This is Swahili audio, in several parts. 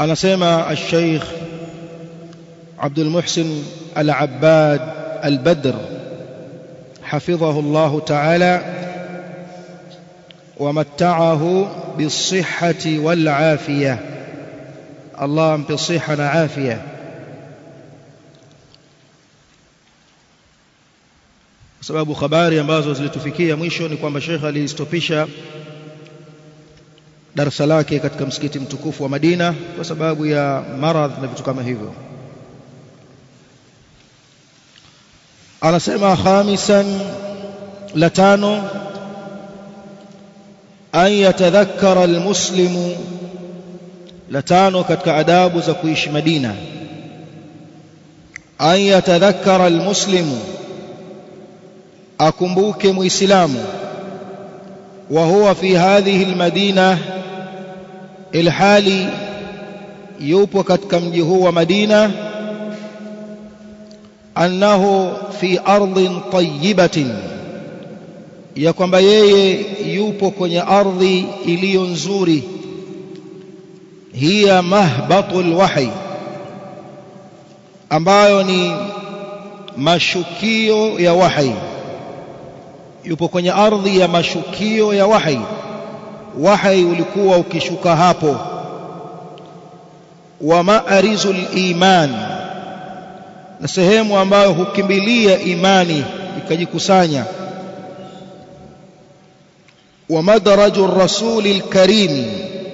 anasema al-Sheikh Abdul Muhsin Al-Abbad Al-Badr حفظه الله تعالى ومتعه بالصحة والعافية الله بالصحة عافية sababu habari ambazo zilitufikia mwisho ni kwamba Sheikh alistopisha darasa lake katika msikiti mtukufu wa Madina kwa sababu ya maradhi na vitu kama hivyo anasema khamisan la tano an yatadhakkara almuslimu la tano katika adabu za kuishi Madina an yatadhakkara almuslimu akumbuke muislamu wa huwa fi hadhihi almadina ilhali yupo katika mji huu wa Madina annahu fi ardhin tayyibatin ya kwamba yeye yupo kwenye ardhi iliyo nzuri hiya mahbatul wahi ambayo ni mashukio ya wahi yupo kwenye ardhi ya mashukio ya wahi wahi ulikuwa ukishuka hapo wa ma'arizul iman na sehemu ambayo hukimbilia imani ikajikusanya wa madaraju rasulil karim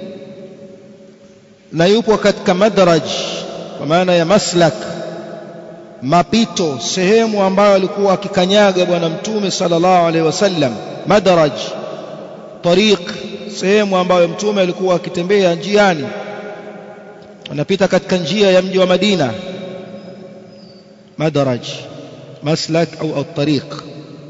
na yupo katika madaraj kwa maana ya maslak mapito sehemu ambayo alikuwa akikanyaga bwana mtume sallallahu alaihi wasallam madaraj tariq sehemu ambayo mtume alikuwa akitembea njiani anapita katika njia ya mji wa Madina madaraj maslak au at-tariq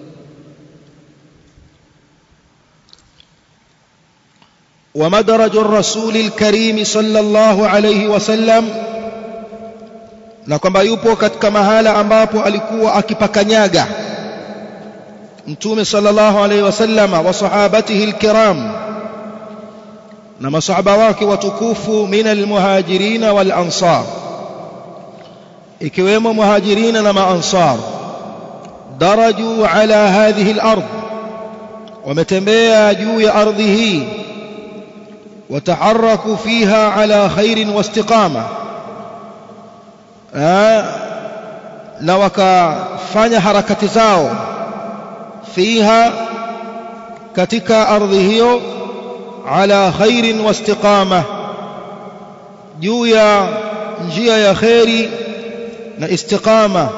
ومدرج الرسول الكريم صلى الله عليه وسلم na kwamba yupo katika mahala ambapo alikuwa akipakanyaga mtume sallallahu alaihi wasallama wa sahabatihi alkiram na masahaba wake watukufu min almuhajirin wal ansar ikiwemo muhajirina na maansar daraju ala hadhihi al-ard wametembea juu ya ardhi hii wataharraku fiha ala khairin wastiqama na wakafanya harakati zao fiha katika ardhi hiyo ala khairin wastiqama juu ya njia ya khairi na istiqama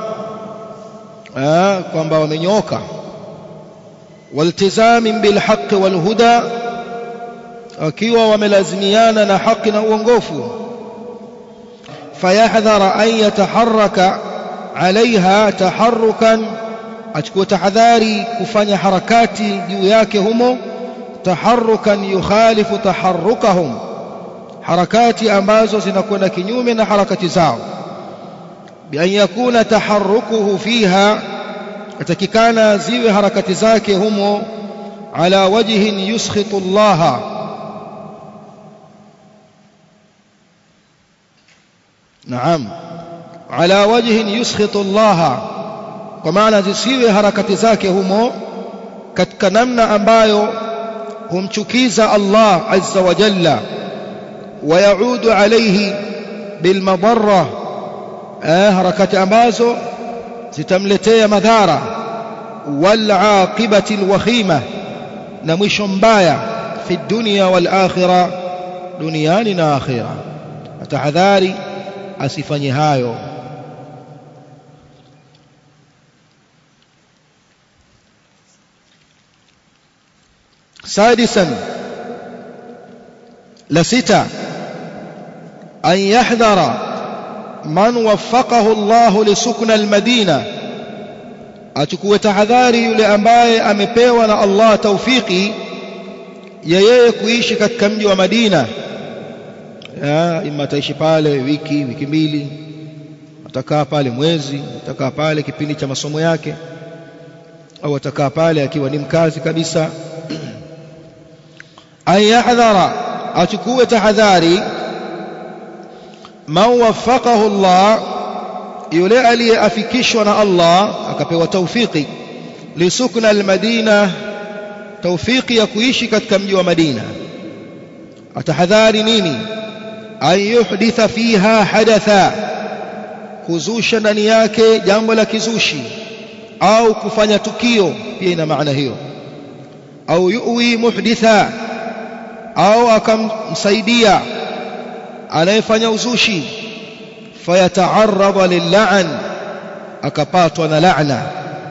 kwamba wamenyoka waltizamin bilhaqi walhuda wakiwa wamelazimiana na haki na uongofu fayahdhara an yataharraka alaiha taharrukan achukue tahadhari kufanya harakati juu yake humo taharrukan yukhalifu taharrukahum harakati ambazo zinakwenda kinyume na harakati zao بأن يكون تحركه فيها atakikana ziwe harakati zake humo ala wajhin yuskhitu Allah naam ala wajhin yuskhitu Allah kwa maana zisiwe harakati zake humo katika namna ambayo humchukiza Allah azza wa jalla ويعود عليه بالمضره eh, harakati ambazo zitamletea madhara wal aqibati alwakhima na mwisho mbaya fi dunya wal akhirah duniani na akhirah atahadhari asifanye hayo سادسا لستا أن يحذر من وفقه الله لسكن المدينة achukue tahadhari yule ambaye amepewa na Allah taufiki ya yeye kuishi katika mji wa Madina ima ataishi pale wiki wiki mbili atakaa pale mwezi atakaa pale kipindi cha masomo yake au atakaa pale akiwa ni mkazi kabisa ayahdhara achukue tahadhari man waffaqahu Allah yule aliyeafikishwa na Allah akapewa taufiki lisukna almadina taufiki ya kuishi katika mji wa Madina atahadhari nini an yuhditha fiha hadatha kuzusha ndani yake jambo la kizushi au kufanya tukio pia ina maana hiyo au yuwi muhditha au akamsaidia anayefanya uzushi fayata'arrada lil'an akapatwa na laana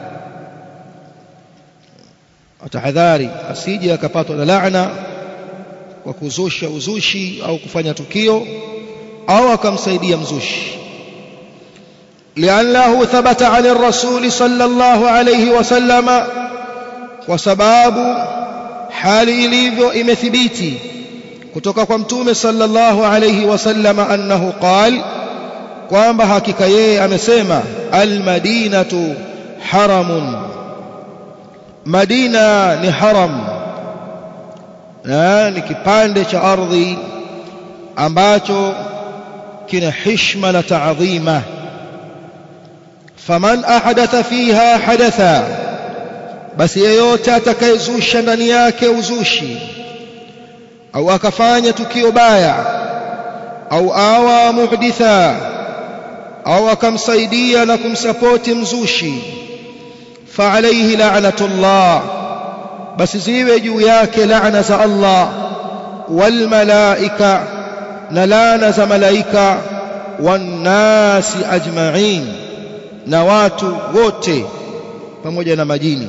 atahadhari asije akapatwa na laana kwa kuzusha uzushi au kufanya tukio au akamsaidia mzushi لأنه ثبت عن الرسول صلى الله عليه وسلم وسباب حال ilivyo imethibiti kutoka kwa mtume sallallahu alayhi wasallam annahu qal kwamba hakika yeye amesema almadinatu haramun madina ni haram na ni kipande cha ardhi ambacho kina hishma na taadhima faman ahdatha fiha hadatha basi yeyote atakayezusha ndani yake uzushi au akafanya tukio baya au awa muhditha au akamsaidia na kumsapoti mzushi fa alayhi la'natullah basi ziwe juu yake laana za Allah wal malaika na laana za malaika wan nasi ajma'in na watu wote pamoja na majini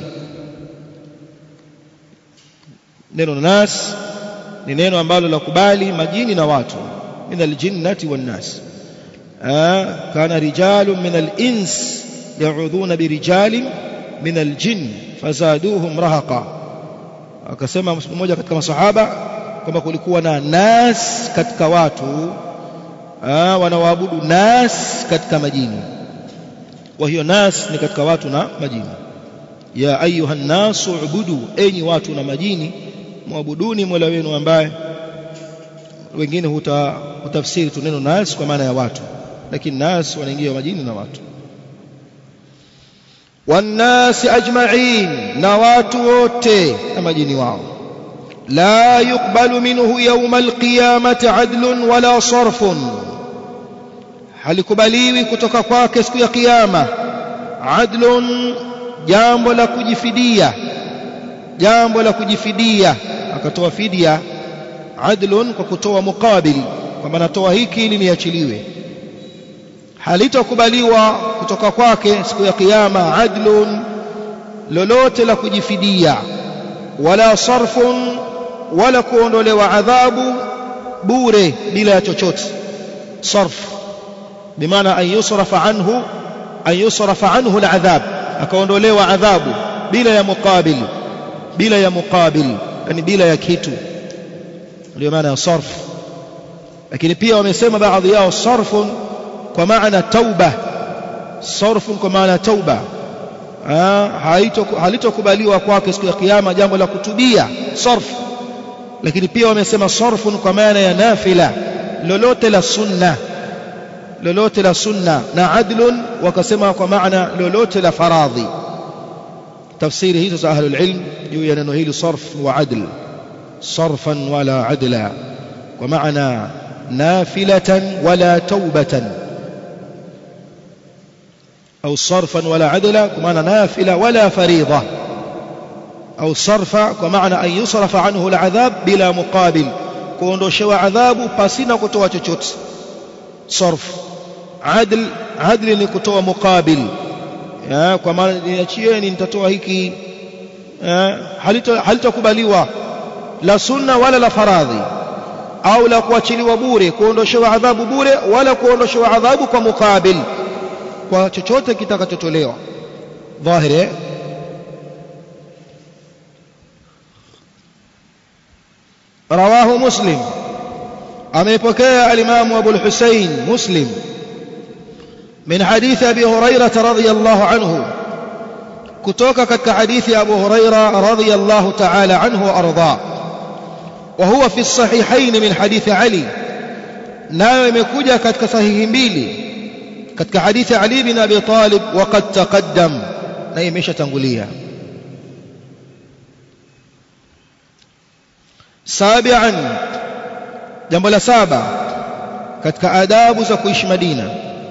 neno nas ni neno ambalo la kubali majini na watu min aljinnati wan nas kana rijalun min alins ya'udhuna birijalin min aljin fazaduhum rahaqa akasema mmoja katika masahaba kwamba kulikuwa na nas katika watu wanaoabudu nas katika majini wa hiyo nas ni katika watu na majini ya ayuha nasu ubudu enyi watu na majini muabuduni mola wenu ambaye wengine huta, hutafsiri tu neno nas kwa maana ya watu lakini nas wanaingia majini na watu wannasi ajma'in na watu wote na majini wao la yuqbalu minhu yawm alqiyamati adlun wala sarfun halikubaliwi kutoka kwake siku ya kiyama adlun jambo la kujifidia jambo la kujifidia akatoa fidia adlun kwa kutoa mukabil kwamba natoa hiki ili niachiliwe halitokubaliwa kutoka kwake siku ya kiyama adlun lolote la kujifidia wala sarfun wala kuondolewa adhabu bure bila ya chochote sarf bimaana an yusrafa anhu an yusrafa anhu aladhab akaondolewa adhabu bila ya muqabil bila ya muqabil yani bila ya kitu ndio maana ya sarf lakini pia wamesema baadhi yao sarfun kwa maana tauba sarfun kwa maana tauba halitokubaliwa kwake siku ya kiyama jambo la kutubia sarf lakini pia wamesema sarfun kwa maana ya nafila lolote la sunna lolote la sunna na adlun wakasema kwa maana lolote la faradhi tafsiri hizo za ahlul ilm juu ya neno hili sarf wa adl sarfan wala adla kwa maana nafilatan wala taubatan au sarfan wala adla kwa maana nafila wala faridha au sarfa kwa maana an yusrafa anhu aladhab bila muqabil kuondoshewa adhabu pasina kutoa chochote sarf adl adli ni kutoa muqabil ya kwa maana niachieni nitatoa hiki halitokubaliwa la sunna wala la faradhi au la kuachiliwa bure kuondoshewa adhabu bure wala kuondoshewa adhabu kwa muqabil kwa chochote kitakachotolewa dhahiri رواه مسلم أميبكي الإمام أبو الحسين مسلم من حديث أبي هريرة رضي الله عنه كتوك كحديث أبو هريرة رضي الله تعالى عنه وأرضاه وهو في الصحيحين من حديث علي nayo imekuja katika sahihi mbili katika hadithi Ali bin Abi Talib waqad taqaddam na imeshatangulia sabian jambo la saba katika adabu za kuishi Madina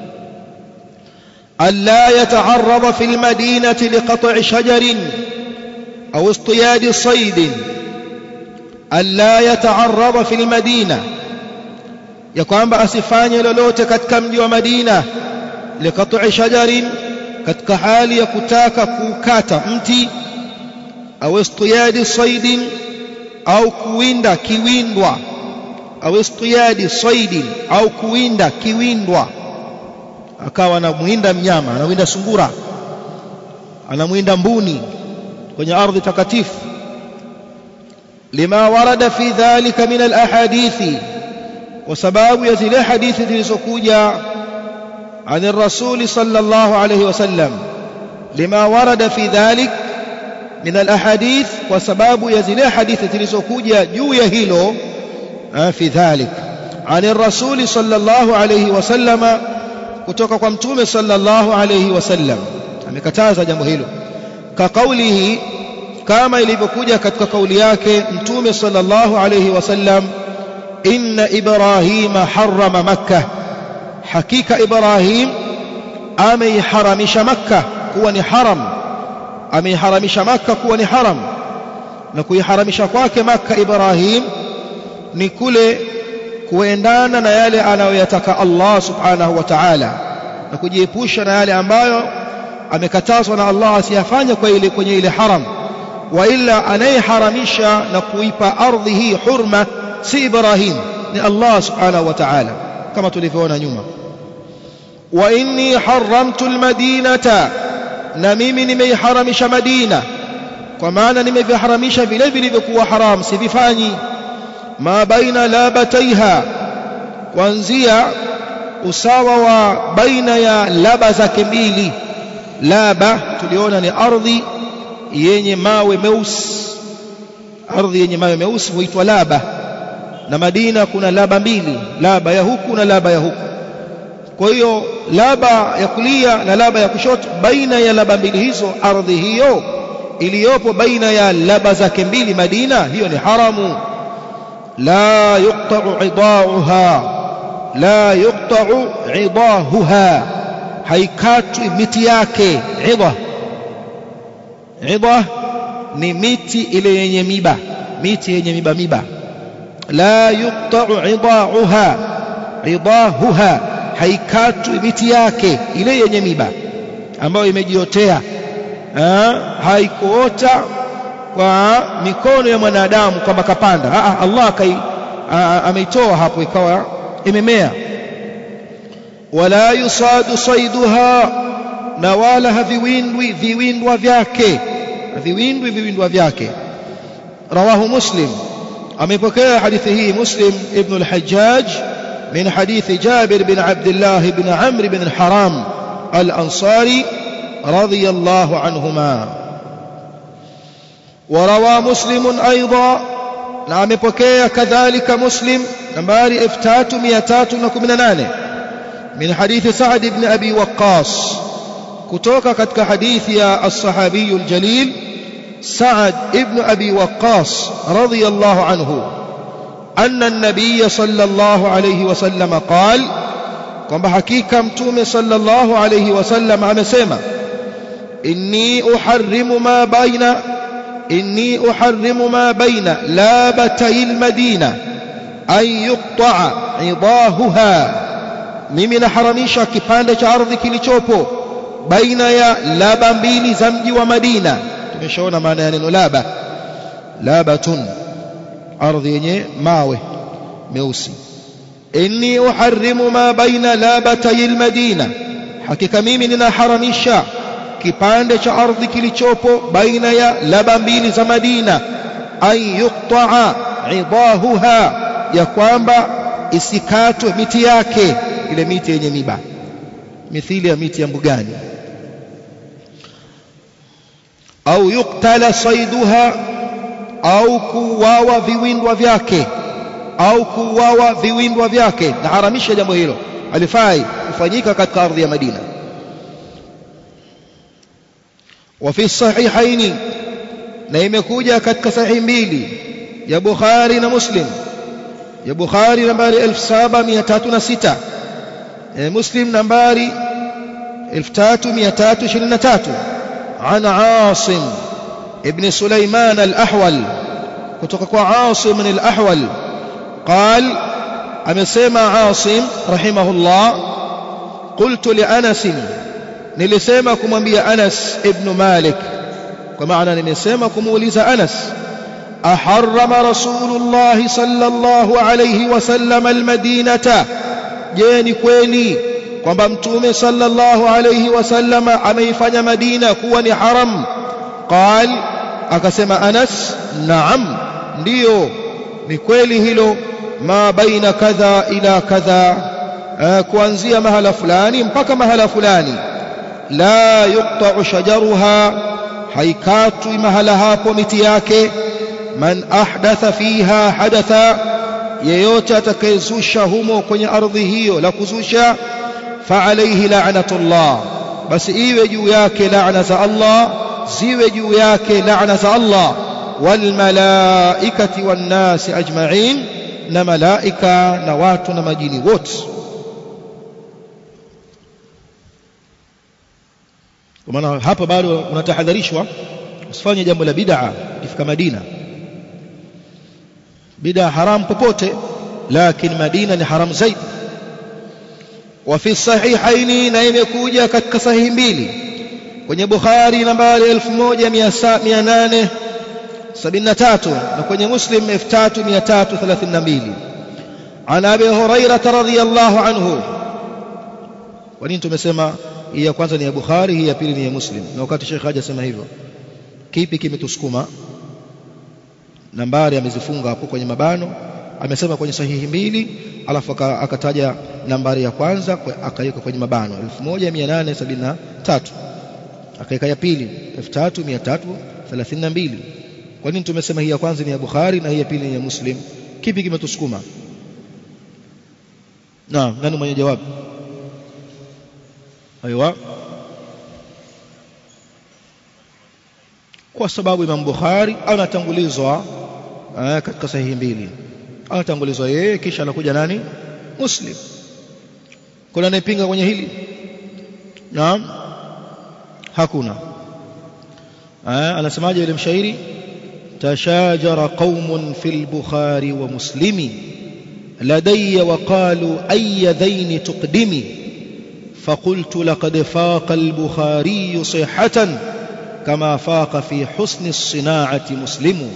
alla yata'arrada fil madinati liqat'i shajarin au istiyadi sayd alla yata'arrada fil madina ya kwamba asifanye lolote katika mji wa Madina liqat'i shajarin katika hali ya kutaka kukata mti au istiyadi saydin au kuwinda kiwindwa au istiyadi saydin au kuwinda kiwindwa akawa anamwinda mnyama anawinda sungura anamwinda mbuni kwenye ardhi takatifu lima warada fi dhalika min alahadithi kwa sababu ya zile hadithi zilizokuja عن الرسول صلى الله عليه وسلم لما ورد في ذلك من الأحاديث وسباب يزل حديث تلسكوجة جو يهيلو في ذلك عن الرسول صلى الله عليه وسلم kutoka kwa mtume sallallahu alayhi wasallam amekataza jambo hilo ka kaulihi kama ilivyokuja katika kauli yake mtume sallallahu alayhi wasallam inna ibrahima harrama makkah hakika ibrahim ameiharamisha makka kuwa ni haram ameiharamisha makka kuwa ni haram na kuiharamisha kwake makka ibrahim ni kule kuendana na yale anayoyataka Allah subhanahu wa ta'ala na kujiepusha na yale ambayo amekatazwa na Allah asiyafanye kwa ile kwenye ile haram wa illa anayeharamisha na kuipa ardhi hii hurma si Ibrahim ni Allah subhanahu wa ta'ala kama tulivyoona nyuma wa inni haramtu almadinata na mimi nimeiharamisha Madina kwa maana nimeviharamisha vile vilivyokuwa haram sivifanyi ma baina labataiha kuanzia usawa wa baina ya laba zake mbili laba tuliona ni ardhi yenye mawe meusi ardhi yenye mawe meusi huitwa laba na Madina kuna laba mbili laba ya huku na laba ya huku kwa hiyo laba ya kulia na laba ya kushoto baina ya laba mbili hizo ardhi hiyo iliyopo baina ya laba zake mbili Madina hiyo ni haramu لا يقطع عضاؤها لا يقطع عضاهها haikatwi miti yake idha idha ni miti ile yenye miba miti yenye miba miba la yuqta'u idauha idahuha haikatwi miti yake ile yenye miba ambayo imejiotea haikuota kwa mikono ya mwanadamu kwamba kapanda Aa, Allah kai ameitoa hapo ikawa imemea wala yusadu saiduha na wala haviwindwi viwindwa vyake haviwindwi viwindwa vyake rawahu muslim amepokea hadithi hii muslim ibn al-hajjaj min hadithi jabir bin abdullah ibn amr ibn al-haram al-ansari radiyallahu anhuma وروى مسلم أيضا نعم بكي كذلك مسلم نمبر إفتات ميتات نكمنان من حديث سعد بن أبي وقاص كتوك كتك حديث يا الصحابي الجليل سعد بن أبي وقاص رضي الله عنه أن النبي صلى الله عليه وسلم قال كما حقيقة متوم صلى الله عليه وسلم أمسيما إني أحرم ما بين إني أحرم ما بين لابتي المدينة أن يقطع عضاهها mimi naharamisha kipande cha ardhi kilichopo baina ya laba mbili za mji wa Madina tumeshaona maana ya neno laba labatun ardhi yenye mawe meusi inni uharrimu ma baina labatay almadina hakika mimi ninaharamisha kipande cha ardhi kilichopo baina ya laba mbili za Madina an yuqta'a idahuha ya kwamba isikatwe miti yake ile miti yenye miba mithili ya miti ya mbugani au yuktala saiduha au kuwawa viwindwa vyake au kuuawa viwimbwa vyake na haramisha jambo hilo alifai kufanyika katika ardhi ya Madina وفي الصحيحين na imekuja katika sahihi mbili ya Bukhari na Muslim ya Bukhari nambari 7306 ya Muslim nambari 3323 عن عاصم ابن سليمان الأحول كتوك عاصم الأحول قال أمسيما عاصم رحمه الله قلت لأنس nilisema kumwambia Anas ibn Malik kwa maana nimesema kumuuliza Anas aharrama rasulullah sallallahu alayhi wasallam almadinata je ni kweli kwamba mtume sallallahu alayhi wasallam ameifanya Madina kuwa ni haram qal akasema Anas naam ndiyo ni kweli hilo ma baina kadha ila kadha kuanzia mahala fulani mpaka mahala fulani la yuqta'u shajaruha haikatwi mahala hapo miti yake man ahdatha fiha hadatha yeyote atakayezusha humo kwenye ardhi hiyo la kuzusha fa alayhi la'natullah basi iwe juu yake laana za Allah ziwe juu yake laana za Allah wal malaikati wan nasi ajma'in na malaika na watu na majini wote kwa maana hapa bado unatahadharishwa usifanye jambo la bid'a ukifika Madina bid'a haram popote lakini Madina ni haram zaidi وفي الصحيحين na imekuja katika sahihi mbili kwenye Bukhari nambari 1873 na kwenye Muslim 3332 عن ابي هريره رضي الله عنه kwa nini tumesema hii ya kwanza ni ya Bukhari hii ya pili ni ya Muslim na wakati Sheikh haja sema hivyo kipi kimetusukuma nambari amezifunga hapo kwenye mabano amesema kwenye sahihi mbili alafu akataja nambari ya kwanza akaweka kwenye mabano 1873 akaweka ya pili 3332 kwa nini tumesema hii ya kwanza ni ya Bukhari na hii ya pili ni ya Muslim kipi kimetusukuma naam nani mwenye jawabu aiwa kwa sababu Imam Bukhari anatangulizwa katika sahihi mbili anatangulizwa yeye kisha anakuja nani Muslim kuna anayepinga kwenye hili naam hakuna anasemaje ile mshairi tashajara qaumun fil bukhari wa muslimi ladayya wa qalu ay dhaini tuqdimi فقلت لقد فاق البخاري صحة كما فاق في حسن الصناعة مسلم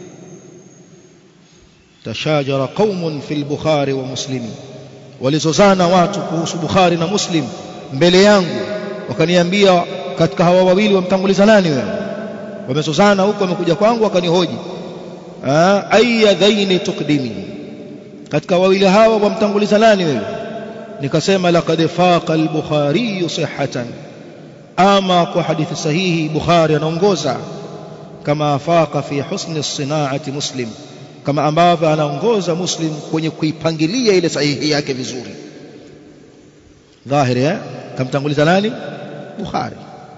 تشاجر قوم في البخاري ومسلم walizozana watu kuhusu Bukhari na Muslim mbele yangu wakaniambia katika hawa wawili wamtanguliza nani wewe wamezozana huko wamekuja kwangu wakanihoji ayya dhaini tukdimi katika wawili hawa wamtanguliza nani wewe nikasema laqad faqa al-bukhari sihhatan ama kwa hadithi sahihi bukhari anaongoza kama faqa fi husni as-sinaati muslim kama ambavyo anaongoza muslim kwenye kuipangilia ile sahihi yake vizuri dhahiri eh kamtanguliza nani bukhari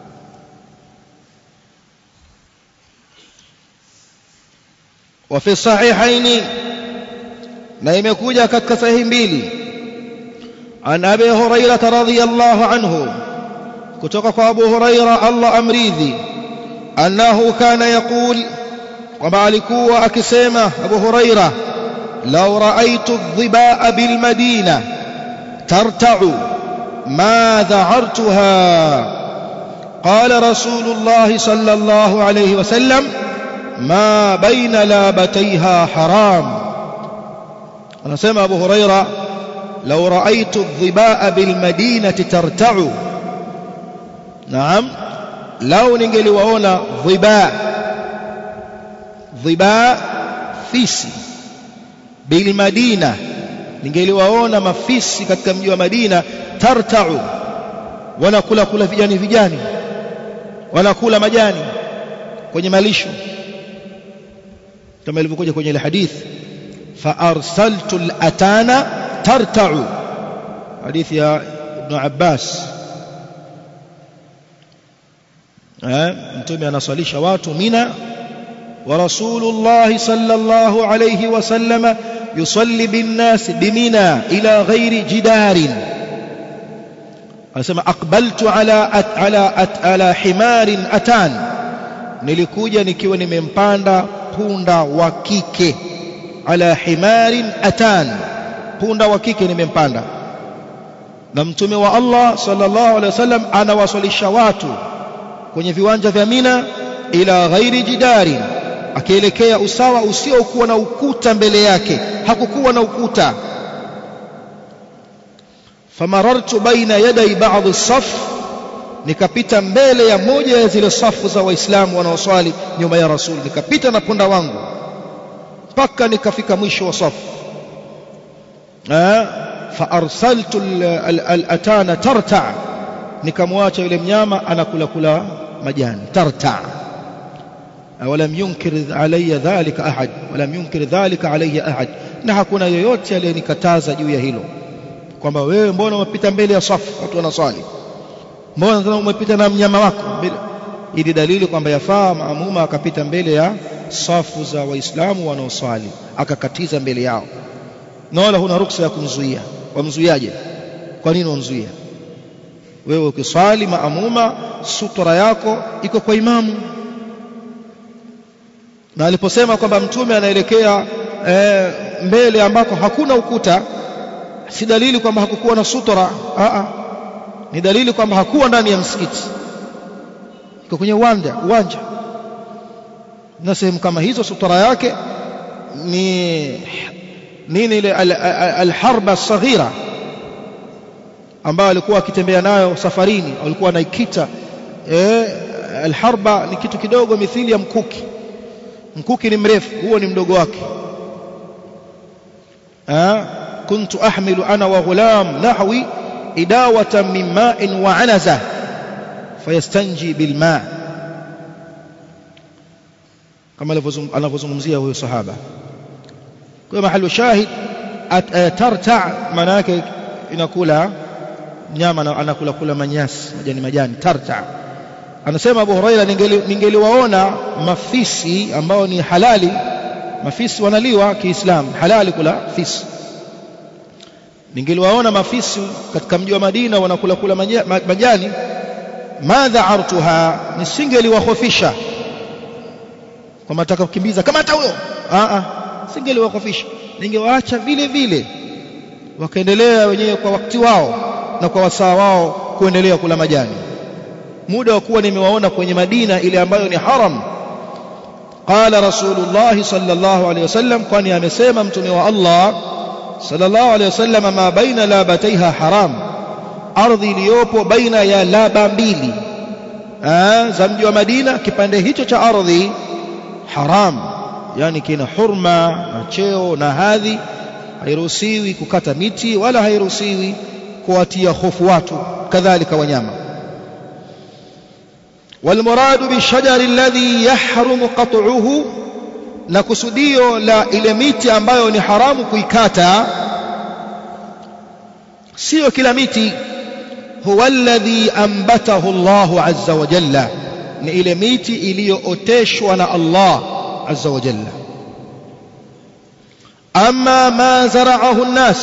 وفي الصحيحين na imekuja katika sahihi mbili عن أبي هريرة رضي الله عنه كتوك أبو هريرة الله أمريذي أنه كان يقول وما لكوا أكسيمة أبو هريرة لو رأيت الظباء بالمدينة ترتع ما ذعرتها قال رسول الله صلى الله عليه وسلم ما بين لابتيها حرام أنا سمع أبو هريرة لو رأيت الظباء بالمدينة ترتع نعم لو ningeliwaona dhiba dhiba fisi bilmadina ningeliwaona mafisi katika mji wa Madina tartau wanakula kula vijani vijani wanakula majani kwenye malisho kama ilivyokuja kwenye ile hadithi فأرسلت الأتان ترتع حديث يا ابن عباس mtume anaswalisha watu mina wa rasulullah sallallahu alayhi wasallam yusalli binnas bimina ila ghairi jidarin anasema aqbaltu ala at, ala at, ala himarin atan nilikuja nikiwa nimempanda punda wa kike ala himarin atan punda wa kike nimempanda na mtume wa Allah sallallahu alaihi wasallam anawaswalisha watu kwenye viwanja vya Mina ila ghairi jidarin akielekea usawa usiokuwa na ukuta mbele yake hakukuwa na ukuta famarartu baina yaday ba'd as-saf nikapita mbele ya moja ya zile safu za waislamu wanaoswali nyuma ya rasul nikapita na punda wangu mpaka nikafika mwisho wa safu fa arsaltu al-atana tarta nikamwacha yule mnyama anakula kula majani tarta ولم ينكر علي ذلك أحد ولم ينكر ذلك علي أحد na hakuna yoyote aliyenikataza juu ya hilo kwamba wewe mbona umepita mbele ya safu watu wanaswali mbona umepita na mnyama wako mbele ili dalili kwamba yafaa maamuma akapita mbele ya safu za waislamu wanaoswali akakatiza mbele yao na wala huna ruksa ya kumzuia wamzuiaje kwa nini wamzuia wewe ukiswali maamuma sutura yako iko kwa imamu na aliposema kwamba mtume anaelekea e, mbele ambako hakuna ukuta si dalili kwamba hakukuwa na sutura a ni dalili kwamba hakuwa ndani ya msikiti iko kwenye uwanja uwanja na sehemu kama hizo sutura yake ni nini ile alharba al, al saghira ambayo alikuwa akitembea nayo safarini alikuwa anaikita eh alharba ni kitu kidogo mithili ya mkuki mkuki ni mrefu huo ni mdogo wake ah kuntu ahmilu ana wa ghulam nahwi idawatan min ma'in wa 'anaza fayastanji bil ma' kama anavyozungumzia huyo sahaba kwa mahali shahid tarta maana yake inakula nyama anakula kula manyasi majani majani tarta anasema Abu Huraira ningeliwaona mafisi ambao ni halali mafisi wanaliwa kiislamu halali kula fisi ningeliwaona mafisi katika mji wa Madina wanakula kula majani madha artuha nisingeliwahofisha kwamba nataka kukimbiza kama hata huyo a a singeliwahofisha ningewaacha vile vile wakaendelea wenyewe kwa wakati wao na kwa wasaa wao kuendelea kula majani muda wa kuwa nimewaona kwenye Madina ile ambayo ni haram qala rasulullah sallallahu alaihi wasallam kwani amesema mtume wa Allah sallallahu alaihi wasallam ma baina labataiha haram ardhi iliyopo baina ya laba mbili za mji wa Madina kipande hicho cha ardhi haram yani kina hurma na cheo na hadhi hairuhusiwi kukata miti wala hairuhusiwi kuwatia hofu watu kadhalika wanyama والمراد بالشجر الذي يحرم قطعه na kusudio la ile miti ambayo ni haramu kuikata sio kila miti huwa alladhi ambatahu Allah azza wa jalla ni ile miti iliyooteshwa na Allah azza wa jalla amma ma zara'ahu an-nas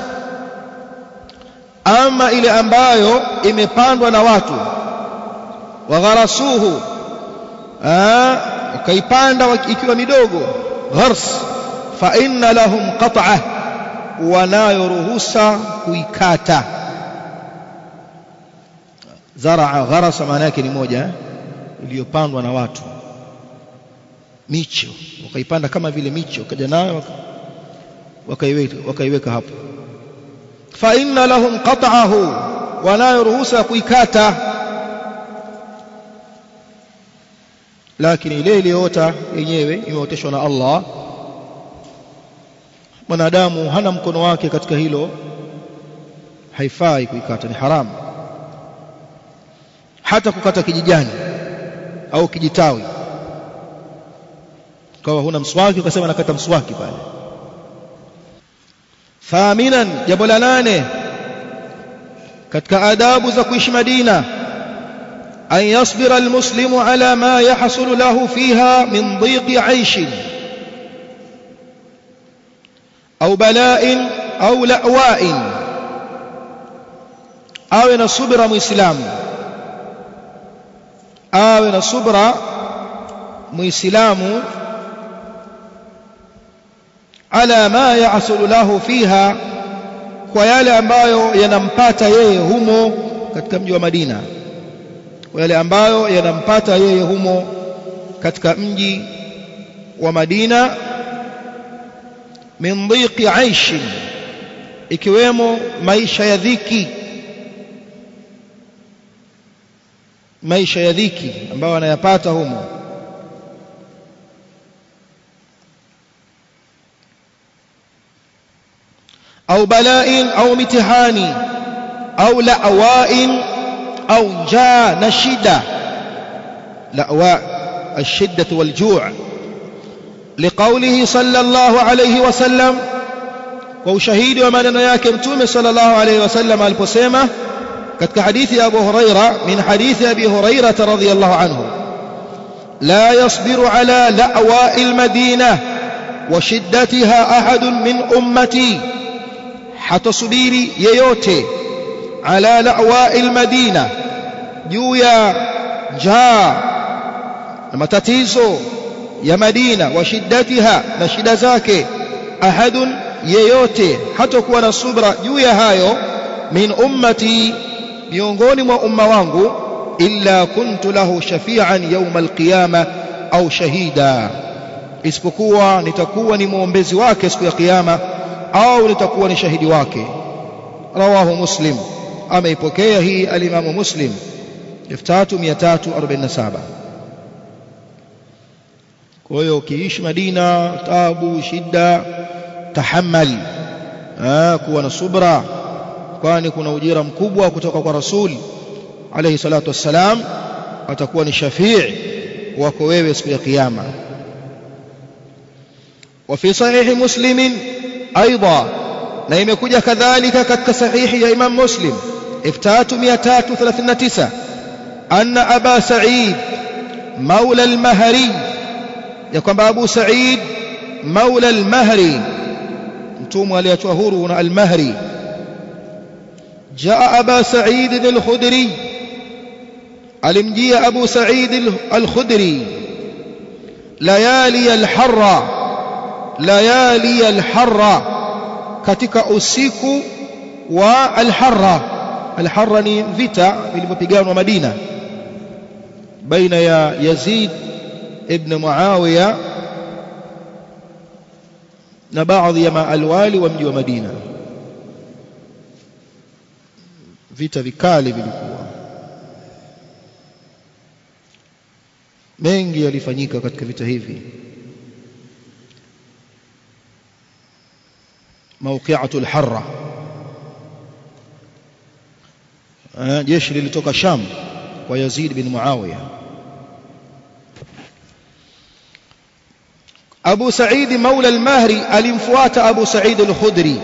ama ile ambayo imepandwa na watu wagharasuhu wakaipanda ikiwa midogo ghars fa inna lahum qat'ah wanayo ruhusa kuikata zaraa gharasa maana yake ni moja iliyopandwa na watu micho wakaipanda kama vile micho wakaja nayo wakaiweka wakaiweka hapo fa inna lahum qat'ahu wanayo ruhusa kuikata lakini ile iliyoota yenyewe imeoteshwa na Allah mwanadamu hana mkono wake katika hilo haifai kuikata ni haramu hata kukata kijijani au kijitawi kawa huna mswaki ukasema nakata mswaki pale thaminan jambo la nane katika adabu za kuishi Madina an yasbira almuslimu ala ma yahsulu lahu fiha min dhiqi aishin au bala'in au la'wa'in awe na subira muislamu awe na subra muislamu ala ma yahsulu lahu fiha kwa yale ambayo yanampata yeye humo katika mji wa Madina kwa yale ambayo yanampata yeye humo katika mji wa Madina min dhiqi aishi ikiwemo maisha ya dhiki maisha ya dhiki ambayo anayapata humo au bala'in au mitihani au la'wa'in au njaa na shida la'wa الشدة والجوع لقوله صلى الله عليه وسلم وشهيد ومن ياك متوم صلى الله عليه وسلم البسيمة كتك حديث أبو هريرة من حديث أبي هريرة رضي الله عنه لا يصبر على لأواء المدينة وشدتها أحد من أمتي hatasubiri yeyote ala la'wa almadina juu ya njaa na matatizo ya Madina wa shiddatiha na shida zake ahadun yeyote hatakuwa na subra juu ya hayo min ummati miongoni mwa umma wangu illa kuntu lahu shafi'an yawm alqiyama au shahida isipokuwa nitakuwa ni muombezi wake siku ya kiyama au nitakuwa ni shahidi wake rawahu muslim ameipokea hii alimamu muslim 3347 kwa hiyo ukiishi Madina tabu shida tahammal kuwa na subra kwani kuna ujira mkubwa kutoka kwa rasul alayhi salatu wassalam atakuwa ni shafii wako wewe siku ya kiyama وفي صحيح مسلم أيضا na imekuja kadhalika katika sahihi ya Imam Muslim 3339 anna Aba Sa'id maula al-Mahri ya kwamba Abu Sa'id maula al-Mahri mtumwa aliachwa huru na al-Mahri jaa Aba Sa'id al-Khudri alimjia Abu Sa'id al-Khudri layali al-harra layali al-harra katika usiku wa al-harra al-harra ni vita vilivyopiganwa Madina baina ya Yazid ibn Muawiya na baadhi ya maalwali wa mji wa Madina vita vikali vilikuwa mengi yalifanyika katika vita hivi موقعة الحرة jeshi lilitoka Sham kwa Yazid bin Muawiya Abu Sa'id Maula al-Mahri alimfuata Abu Sa'id al-Khudri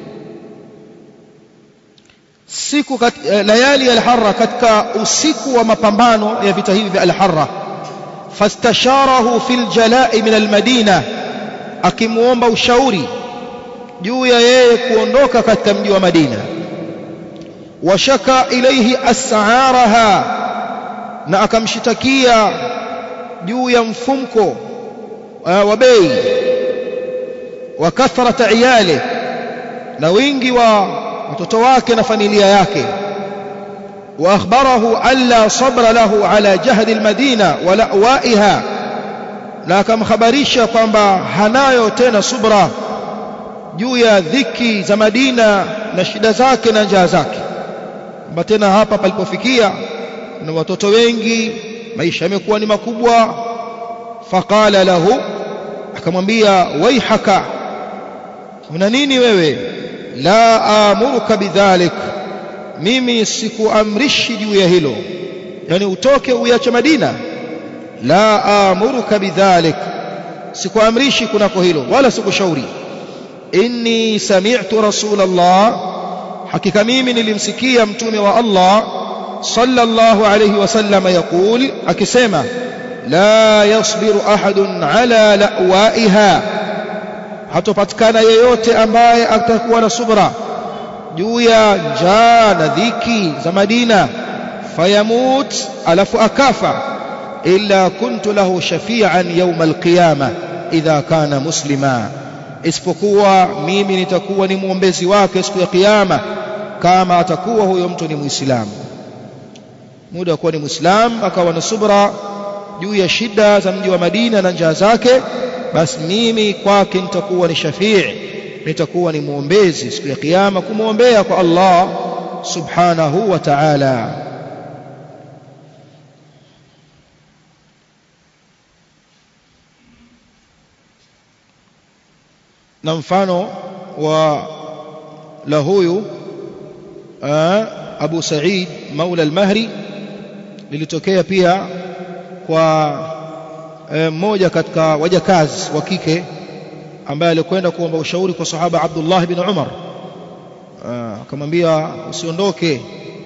siku kat, layali al-Harra katika usiku wa mapambano ya vita hivi vya al-Harra fastasharahu fil jala'i min al-Madina akimuomba ushauri juu ya yeye kuondoka katika mji wa Madina washaka ilaihi as'araha na akamshitakia juu ya mfumko wa bei wa kathrata iyale na wingi wa watoto wake na familia yake wa akhbarahu alla sabra lahu ala jahdi almadina wa la'waiha na akamhabarisha kwamba hanayo tena subra juu ya dhiki za Madina na shida zake na njaa zake kwamba tena hapa palipofikia na watoto wengi maisha yamekuwa ni makubwa faqala lahu akamwambia waihaka una nini wewe la amuruka bidhalik mimi sikuamrishi juu ya hilo yani utoke uiache Madina la amuruka bidhalik sikuamrishi kunako hilo wala sikushauri inni sami'tu rasulallah hakika mimi nilimsikia mtume wa Allah sallallahu alayhi wasallam yaqul akisema la yasbiru ahadun ala la'waiha hatopatikana yeyote ambaye atakuwa na subra juu ya njaa na dhiki za Madina fayamut alafu akafa illa kuntu lahu shafi'an yawm alqiyama idha kana muslima isipokuwa mimi nitakuwa ni muombezi wake siku ya kiyama kama atakuwa huyo mtu ni muislamu muda wa kuwa ni muislamu akawa na subra juu ya shida za mji wa Madina na njaa zake basi mimi kwake nitakuwa ni shafii nitakuwa ni muombezi siku ya kiyama kumwombea kwa Allah subhanahu wa ta'ala na mfano wa la huyu Abu Sa'id Maula al-Mahri lilitokea pia kwa mmoja katika wajakazi wa kike ambaye alikwenda kuomba ushauri kwa sahaba Abdullah bin Umar akamwambia usiondoke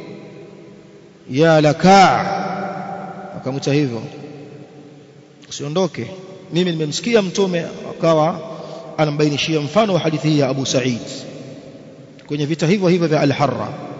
ya lakaa akamwita hivyo usiondoke mimi nimemsikia mtume akawa anambainishia mfano wa hadithi hii ya Abu Sa'id kwenye vita hivyo hivyo vya Al-Harra